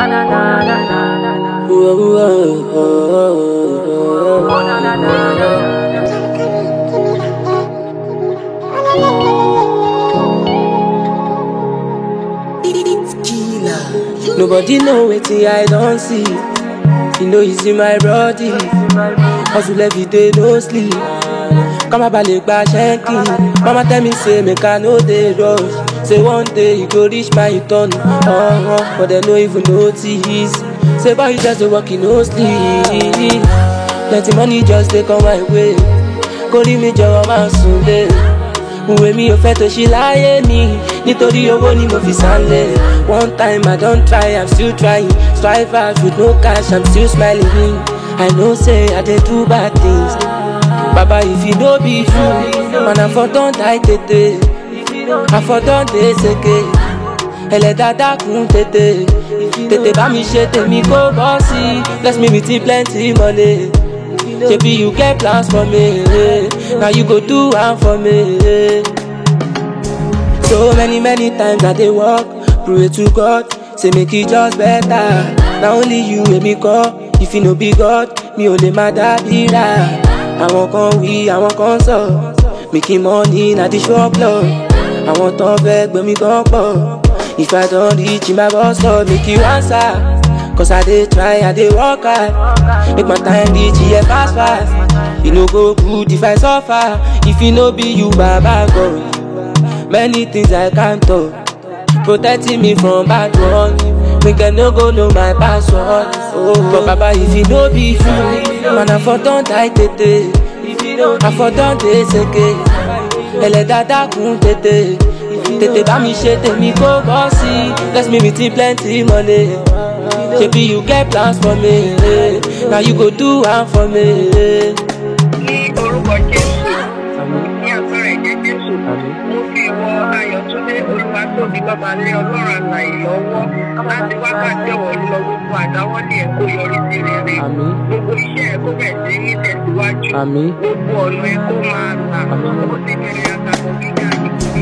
Nobody know wetin I don see. You know it's in my body. Hustle every day, no sleep. Kama balẹ̀ gba ṣẹ́ńkì. Mama tell me say make I no dey rush. Say one day you go reach my turn. Uh-huh, but dem no even notice. Say boy you just dey work, you no sleep. Plenty money just dey come my way. Kórìí mi jọ̀wọ́ máa sùn lé. Ìwé mi ò fẹ́ tó ṣí láyé mi nítorí owó ni mo fi sálẹ̀. One time I don try, I'm still trying. Strive hard with no cash, I'm still smiling. I know say I dey do bad things. Baba if you no be you, man I for don die tètè. I for don dey seke. Ẹlẹ́dàá dákun tètè. Tètè bá mi ṣe tèmi kó bọ́ sí. Bless me with plenty money. Shebi you get plans for me, now you go do am for me. So many many times I dey work, pray to God, say make e just better. Na only you wey me call, if you no be God, mi ò lè má dábìrà. Àwọn kan wí, àwọn kan sọ, making money na the shop lọ. Àwọn tán fẹ́ gbé mi gan pọ̀. If I don reach my boss up, make you answer. Cause I dey try, I dey work hard. Make my time reach here fast fast. You no go good if I suffer. If you no be you, Baba God. Many things I can't talk. Protecting me from bad ones. Make them no go know my password. Oh, but Baba, if you no be you, man, I for don die tètè. I for don dey seke. Ẹlẹ́dàá dákun tètè. Tètè bá mi ṣe tèmi kó bọ́ sí. Bless me with plenty money. Shebi you get plans for me, now you go do am for me. ní orúkọ jésù ní agbára ẹ̀jẹ̀ jésù mo fi wọ ayọ̀túndé olúwatóbi bàbá lé ọlọ́run àlàyé lọ́wọ́ láti wákàtí ọ̀wọ́ lọ gbogbo àdáwọ́lé ẹ̀ kó yọrí sí rere Àmín. gbogbo iṣẹ́ ẹ̀ kó bẹ̀ sí ní tẹ̀síwájú Àmín. gbogbo ọ̀nà ẹ̀ kó máa là ó ti bẹ̀rẹ̀ àtàkùn gíga yìí